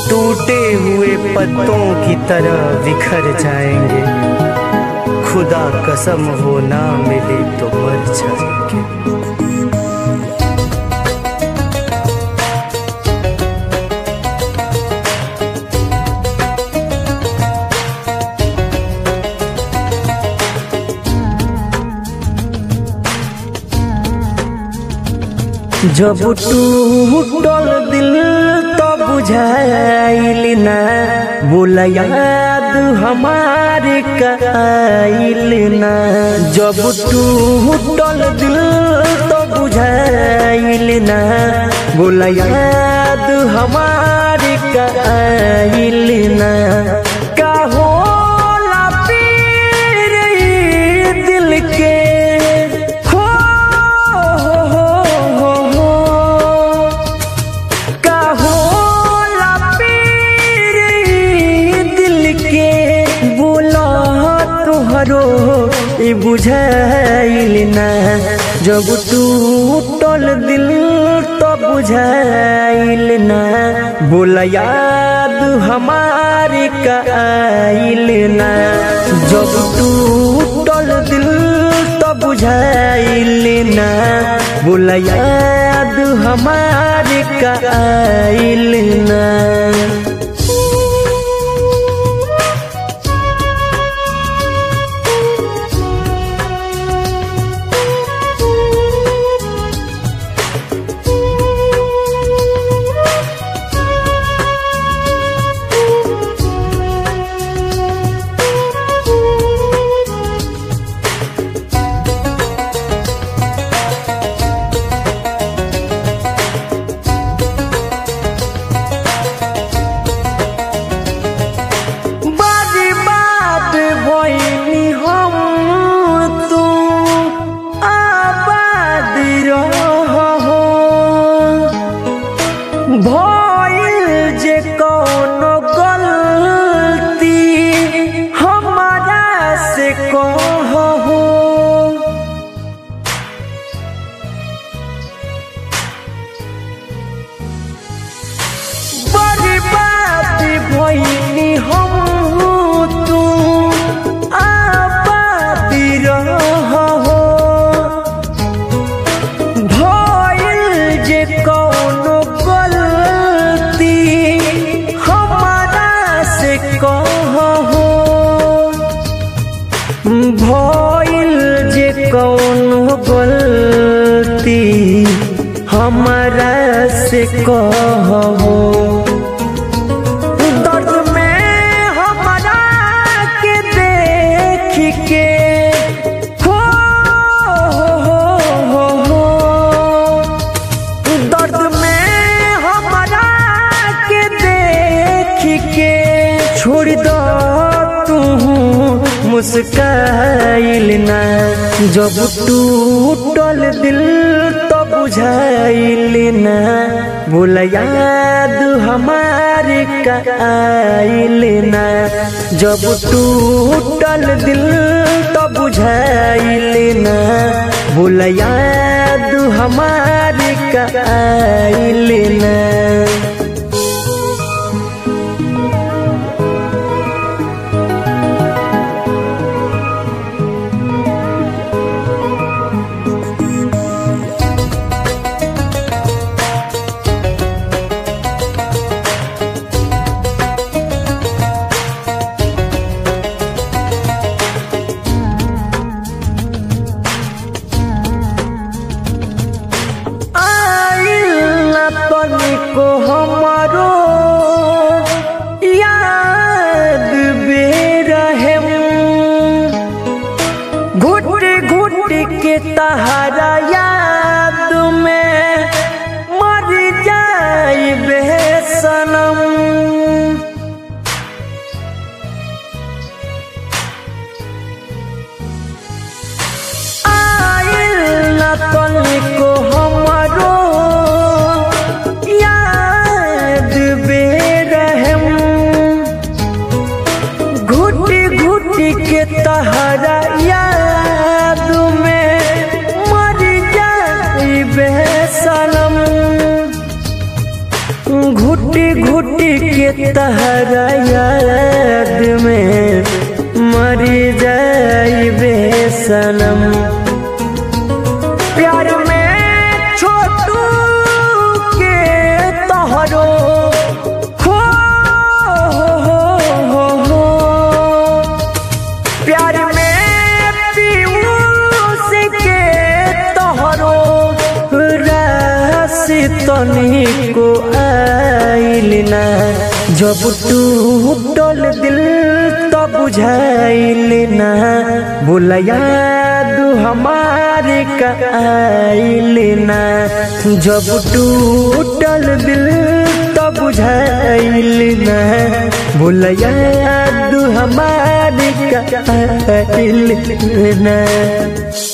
टूटे हुए पत्तों की तरह बिखर जाएंगे खुदा कसम हो ना मिले तो मर जाएंगे जब टूटल दिल तो बुझाइल ना बोला याद हमारे काइल ना जब टूटल दिल तो बुझाइल ना बोला याद हमारे काइल ना का होला पीर ई दिल के हो हो हो हो हो का होला पीर ई दिल के बोला तुहरो ई बुझाइल ना जब टूटल दिल तो बुझाइल ना बोला याद हमारे काइल ना जब टूटल दिल तो बुझाइल ना बोला याद हमारे काइल ना बारी बात भइनी हम तू आबाद रहो भइल जे कौनो गलती हमारा से कहो बड़ी बात भइनी हम तू आबादी रहो भइल जे कौनो गलती हमारा से कहो भइल जे कौनो गलती हमारा से कहो दर्द में हमारा के देख के हो हो हो हो दर्द में हमारा के देख के छोड़ दो तू मुस्काइल ना जब टूटल दिल तो बुझाइल ना बोला याद हमारे काइल ना जब टूटल दिल तो बुझाइल ना बोला याद हमारे काइल ना आइल न तनी तहरा याद में मरी जाइबे सनम प्यार में छोटू के तोहरो हो, हो, हो, हो। प्यार में पीयूष के तोहरो राशि तनिको आइल ना जब टूटल दिल तो बुझाइल ना बोला याद हमारे का आइल ना जब टूटल दिल तो बुझाइल ना बोला याद हमारे का आइल ना